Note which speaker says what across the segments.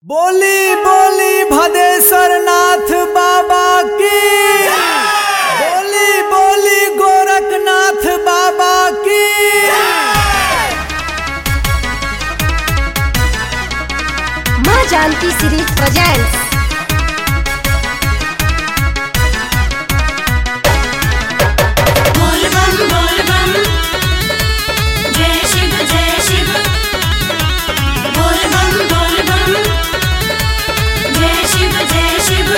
Speaker 1: बोली बोली भदेश्वर नाथ बाबा की बोली बोली गोरखनाथ बाबा की
Speaker 2: माँ जानकी सीरीज प्रेजेंट्स
Speaker 3: बोल बम बोल बम जय शिव जय शिव बोल बम बोल बम जय शिव जय शिव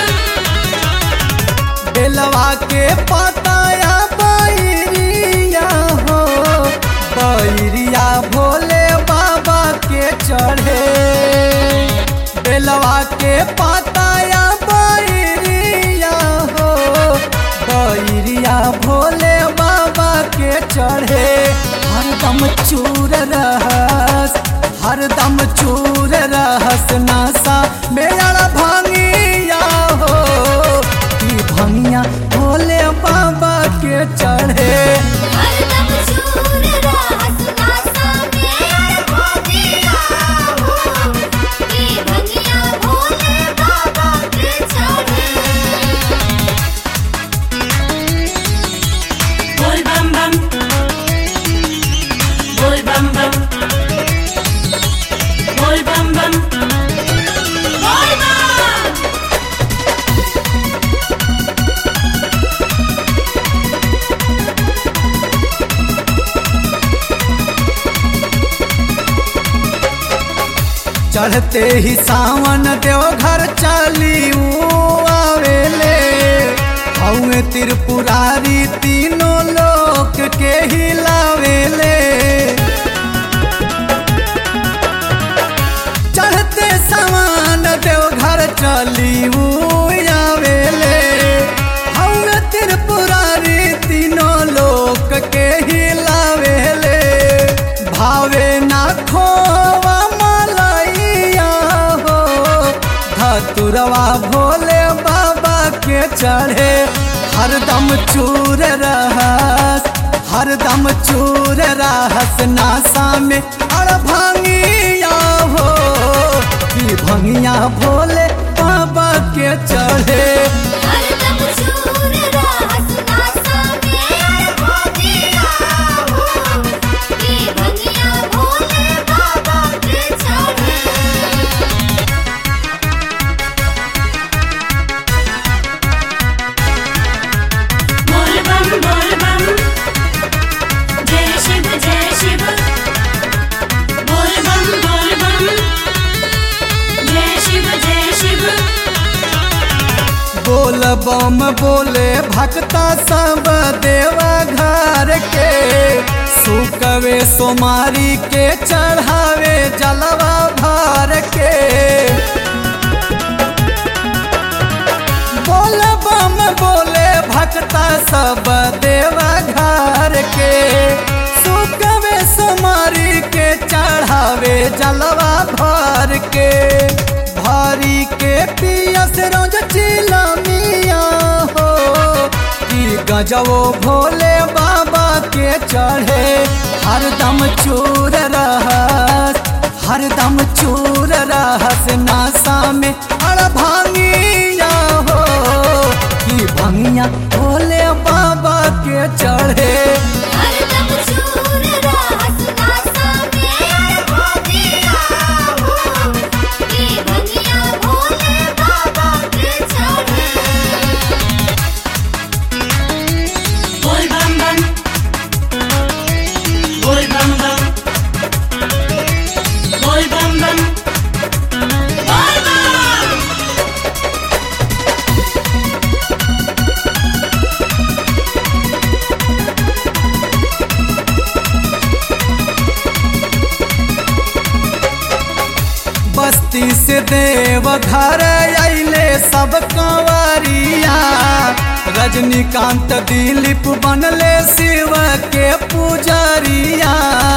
Speaker 1: बेलवा के पताया बैरिया हो बैरिया भोले बाबा के चढ़े बेलवा के पताया बैरिया हो बैरिया भोले बाबा के चढ़े हरदम चूर रहस हरदम चूर रहस नासा मेरा भांगिया हो की भंगिया भोले बाबा के चढ़े
Speaker 3: हरदम चूर रहस नासा में भोगिया हो की भंगिया भोले बाबा के चढ़े बोल बम बम बोल बम बम बोल बम बम बोल बम
Speaker 1: चढ़ते ही सावन देव घर चली आवेले हौए त्रिपुरारी तीनों लोक के हिलावेले चढ़ते सावन देव घर चली आवेले हौए त्रिपुरारी तीनों लोक के हिलावेले भावे ना खोवा मलैया हो धतुरवा भोले बाबा के चढ़े हरदम चूर रहस हरदम चूर रहस नासा में अड़ भांगिया हो कि भंगिया भोले बाबा के चढ़े
Speaker 3: हरदम चूर रहस नासा में भोगिया हो की भंगिया भोले बाबा के चढ़े बोल बम बोल बम जय शिव जय शिव बोल बम बोल बम जय शिव जय शिव
Speaker 1: बोल बम बोले भक्ता सब देवा घर के सुकवे सोमारी के चढ़ावे जलवा भर के बोल बम बोले भक्ता सब देवा घर के सुकवे सोमारी के चढ़ावे जलवा भर के भारी के पियस रोज चिलमिया हो कि गजबो भोले बाबा के चढ़े हरदम चूर रहस हरदम चूर रहस नासा में अड़ भांगिया हो कि भंगिया भोले बाबा के चढ़े
Speaker 3: हरदम चूर रहस नासा में भोगिया हो की भंगिया भोले बाबा के चढ़े बोल बम बम बोल बम बम बोल बम बम बोल बम
Speaker 1: बस्ती से देव घर अले सब कंवरिया रजनीकांत दिलीप बनले शिव के पुजरिया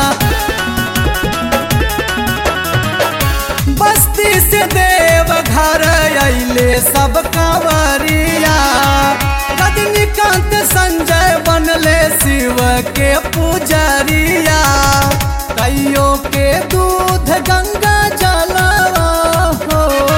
Speaker 1: बस्ती से देव घर अले सब कंवरिया रजनीकांत संजय बनले शिव के पुजरिया कईयों के दूध गंगा जलवा हो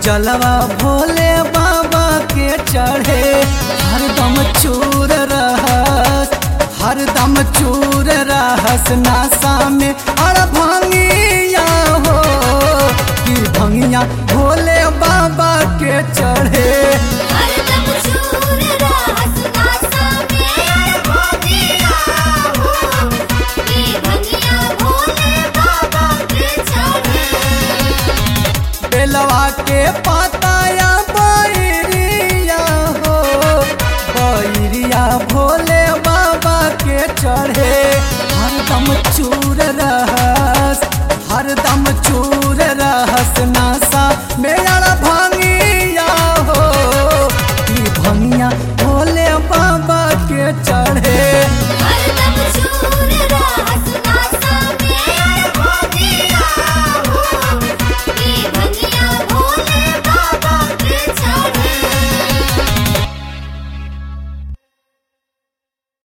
Speaker 1: जलवा भोले बाबा के चढ़े हरदम चूर रहस हरदम चूर रहस नासा में अड़ भंगिया हो कि भंगिया भोले बाबा के चढ़े
Speaker 3: हरदम चूर रहस नासा में भोगिया हो ये भंगिया भोले बाबा के चढ़े
Speaker 1: बेलवा के पाताया बैरिया हो बैरिया भोले बाबा के चढ़े हरदम चूर रहस हरदम चूर रहस